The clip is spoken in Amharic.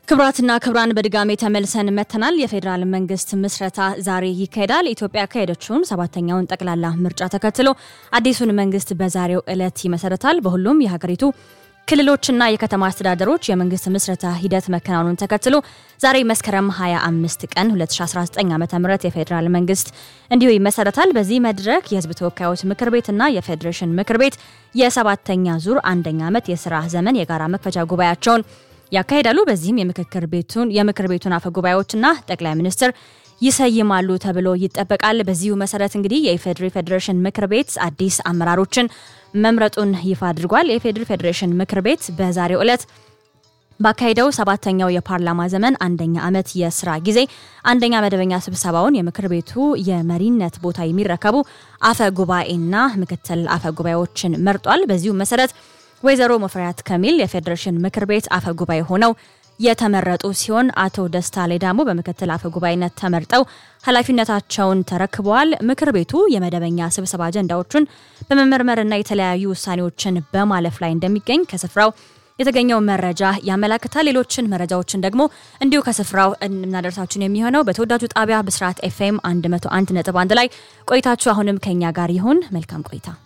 ክብራትና ክብራን በድጋሜ ተመልሰን መተናል። የፌዴራል መንግስት ምስረታ ዛሬ ይካሄዳል። ኢትዮጵያ ያካሄደችውን ሰባተኛውን ጠቅላላ ምርጫ ተከትሎ አዲሱን መንግስት በዛሬው ዕለት ይመሰረታል። በሁሉም የሀገሪቱ ክልሎችና የከተማ አስተዳደሮች የመንግስት ምስረታ ሂደት መከናወኑን ተከትሎ ዛሬ መስከረም 25 ቀን 2019 ዓ ም የፌዴራል መንግስት እንዲሁ ይመሰረታል። በዚህ መድረክ የህዝብ ተወካዮች ምክር ቤትና የፌዴሬሽን ምክር ቤት የሰባተኛ ዙር አንደኛ ዓመት የስራ ዘመን የጋራ መክፈቻ ጉባኤያቸውን ያካሂዳሉ። በዚህም የምክክር ቤቱን የምክር ቤቱን አፈ ጉባኤዎችና ጠቅላይ ሚኒስትር ይሰይማሉ ተብሎ ይጠበቃል። በዚሁ መሰረት እንግዲህ የኢፌዴሪ ፌዴሬሽን ምክር ቤት አዲስ አመራሮችን መምረጡን ይፋ አድርጓል። የኢፌዴሪ ፌዴሬሽን ምክር ቤት በዛሬው ዕለት ባካሄደው ሰባተኛው የፓርላማ ዘመን አንደኛ ዓመት የስራ ጊዜ አንደኛ መደበኛ ስብሰባውን የምክር ቤቱ የመሪነት ቦታ የሚረከቡ አፈ ጉባኤና ምክትል አፈ ጉባኤዎችን መርጧል። በዚሁ መሰረት ወይዘሮ ሙፈሪያት ከሚል የፌዴሬሽን ምክር ቤት አፈ ጉባኤ ሆነው የተመረጡ ሲሆን አቶ ደስታ ሌዳሞ በምክትል አፈ ጉባኤነት ተመርጠው ኃላፊነታቸውን ተረክበዋል። ምክር ቤቱ የመደበኛ ስብሰባ አጀንዳዎቹን በመመርመርና የተለያዩ ውሳኔዎችን በማለፍ ላይ እንደሚገኝ ከስፍራው የተገኘው መረጃ ያመላክታል። ሌሎችን መረጃዎችን ደግሞ እንዲሁ ከስፍራው እናደርሳችን የሚሆነው በተወዳጁ ጣቢያ ብስራት ኤፍኤም 101.1 ላይ ቆይታችሁ አሁንም ከኛ ጋር ይሁን። መልካም ቆይታ